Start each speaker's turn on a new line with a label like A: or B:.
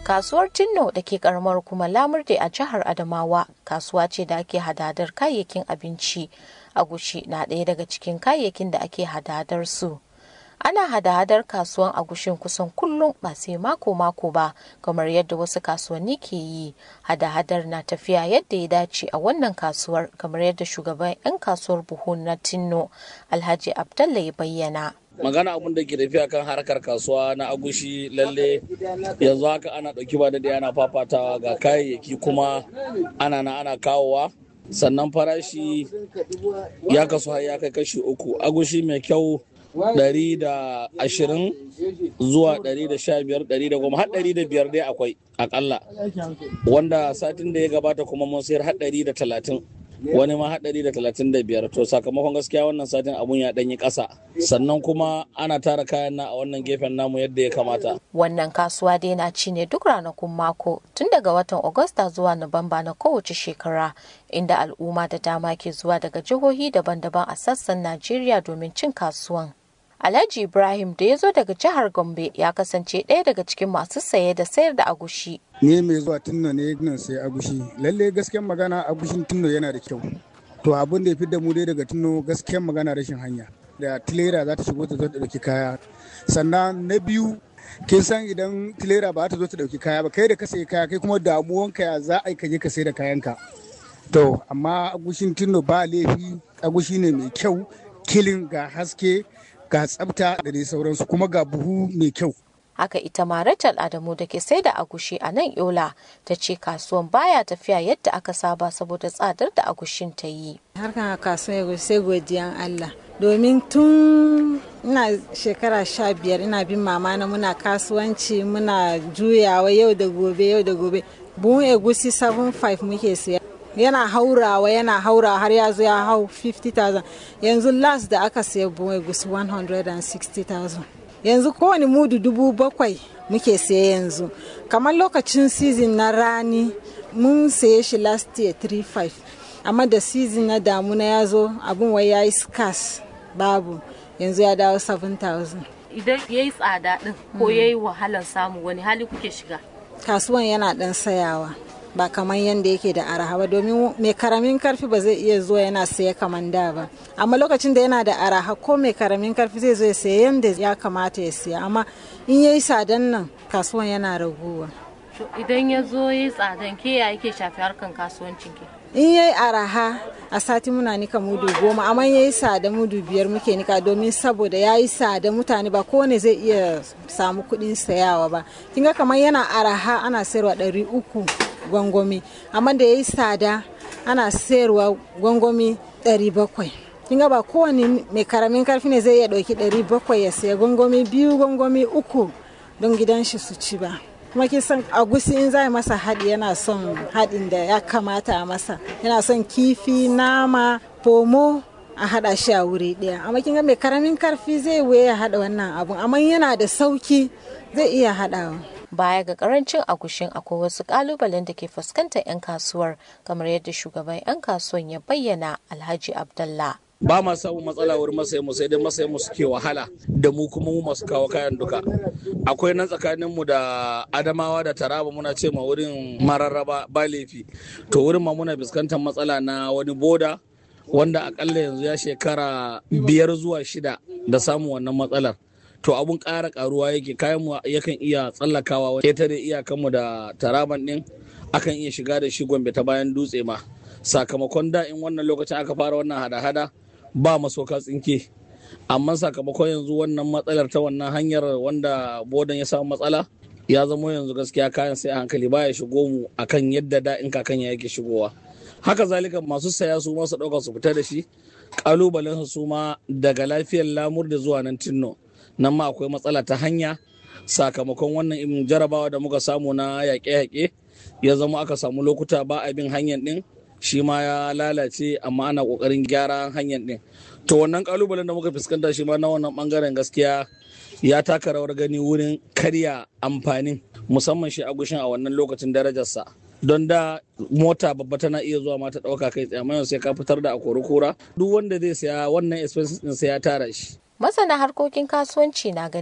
A: Kasuwar Tinno da ke karamar kuma Lamurde a jihar Adamawa kasuwa ce da ake hadadar kayayyakin abinci. Agushi na ɗaya daga cikin kayayyakin da ake hadadar su. Ana hada-hadar kasuwan agushin kusan kullum ba sai mako-mako ba kamar yadda wasu kasuwanni ke yi. Hada-hadar na tafiya yadda ya dace a wannan kasuwar kamar yadda shugaban 'yan kasuwar buhu na Tinno Alhaji Abdallah ya bayyana.
B: magana abun da ke tafiya kan harkar kasuwa na agushi lalle yanzu haka ana ɗauki ba da ana fafatawa ga kayayyaki kuma ana na ana kawowa sannan farashi ya kasu har ya kai kashi uku agushi mai kyau ɗari da ashirin zuwa ɗari da sha biyar ɗari da goma har ɗari da biyar dai akwai akalla wanda satin da ya gabata kuma mun sayar har ɗari da talatin wani ma haɗari da talatin da biyar to sakamakon gaskiya wannan satin abun ya ɗanyi ƙasa sannan kuma ana tara kayan na a wannan gefen namu yadda ya kamata
A: Wannan kasuwa dai na ci ne duk ranakun mako tun daga watan Agusta zuwa Nuwamba na kowace shekara inda al'umma da dama ke zuwa daga jihohi daban-daban a sassan Najeriya domin cin kasuwan. Alhaji Ibrahim da ya zo daga jihar Gombe ya kasance ɗaya daga cikin masu saye da sayar da agushi.
C: ni mai zuwa tunno ne nan sai agushi lalle gaskiyar magana agushin tunno yana da kyau to abin da ya fi da mu dai daga tunno gaskiyar magana rashin hanya da tilera za ta shigo ta zo ta dauki kaya sannan na biyu kin san idan tilera ba ta zo ta dauki kaya ba kai da ka sayi kaya kai kuma damuwanka ya za a yi ka je ka sai da kayanka to amma agushin tunno ba laifi agushi ne mai kyau kilin ga haske ga tsafta da dai sauransu kuma ga buhu mai kyau
A: Haka ita ma Rachel Adamu da ke sai da agushi a nan Yola ta ce kasuwan baya tafiya yadda aka saba saboda tsadar da agushin ta yi.
D: harkar kasuwa sai godiyan Allah domin tun ina shekara sha biyar ina bin mama na muna kasuwanci muna juyawa yau da gobe yau da gobe buhun egusi 7.5 muke siya yana haurawa yana haurawa har ya zo ya hau 50,000 yanzu last da aka siya buhun egusi 160,000 yanzu kowane mudu dubu bakwai muke siya yanzu kamar lokacin season na rani mun saye shi last year 3.5 amma da season na damuna ya zo abin wai ya yi scarce babu yanzu ya dawo 7,000
A: Idan ya yi tsada ɗin ko ya yi wahalar samu wani hali kuke shiga?
D: kasuwan yana dan sayawa ba kamar yadda yake da araha ba domin mai karamin karfi ba zai iya zuwa yana saya kamar da ba amma lokacin da yana da araha ko mai karamin karfi zai zo ya saya yadda ya kamata ya siya amma in yayi sadan nan kasuwan yana raguwa
A: Idan ya zo ya yi tsadan ke ya yake shafi harkan kasuwancin ke?
D: in yayi araha a sati muna nika mudu goma amma yayi sada mudu biyar muke nika domin saboda yayi sada mutane ba kowane zai iya samu kuɗin sayawa ba kin ga kamar yana araha ana sayarwa ɗari uku gwangwami amma da yayi sada ana sayarwa gwangwami ɗari bakwai kin ga ba kowane mai karamin karfi ne zai iya ɗauki ɗari bakwai ya saya gwangwami biyu gwangwami uku don gidan shi su ci ba kuma kin san agusi in za masa haɗi yana son haɗin da ya kamata a masa yana son kifi nama pomo a haɗa shi a wuri ɗaya amma kin ga mai karamin karfi zai wuya haɗa wannan abun amma yana da sauki zai iya haɗawa
A: Baya ga karancin agushin akwai wasu kalubalen da ke fuskantar 'yan kasuwar kamar yadda shugaban 'yan kasuwan ya bayyana Alhaji Abdallah.
B: ba ma samun matsala wurin masayin mu sai dai masayin mu suke wahala da mu kuma mu masu kawo kayan duka akwai nan tsakanin mu da adamawa da taraba muna ce ma wurin mararraba ba laifi to wurin ma muna fuskantar matsala na wani boda wanda akalla yanzu ya shekara biyar zuwa shida da samun wannan matsalar to abun ƙara ƙaruwa yake kayan mu yakan iya tsallakawa ketare iyakan mu da taraban din akan iya shiga da shi gombe ta bayan dutse ma sakamakon da in wannan lokacin aka fara wannan hada-hada ba masoka tsinke amma sakamakon yanzu wannan matsalar ta wannan hanyar wanda bodan ya samu matsala ya zama yanzu gaskiya kayan sai a hankali baya shigo mu akan yadda da in kakan ya yake shigowa haka zalika masu saya su masu ɗauka su fita da shi kalubalen su ma daga lafiyar lamur da zuwa nan tinno nan ma akwai matsala ta hanya sakamakon wannan jarabawa da muka samu na yaƙe-yaƙe ya zama aka samu lokuta ba a bin hanyar ɗin shi ma ya lalace amma ana kokarin gyara hanyar din to wannan kalubalen da muka fuskanta shi ma na wannan bangaren gaskiya ya taka rawar gani wurin karya amfanin musamman shi agushin a wannan lokacin darajarsa don da mota babba tana iya zuwa ma ta dauka kai tsaye amma sai ka fitar da akori kura duk wanda zai saya wannan expenses din sai ya tara shi
A: Masana harkokin kasuwanci na ganin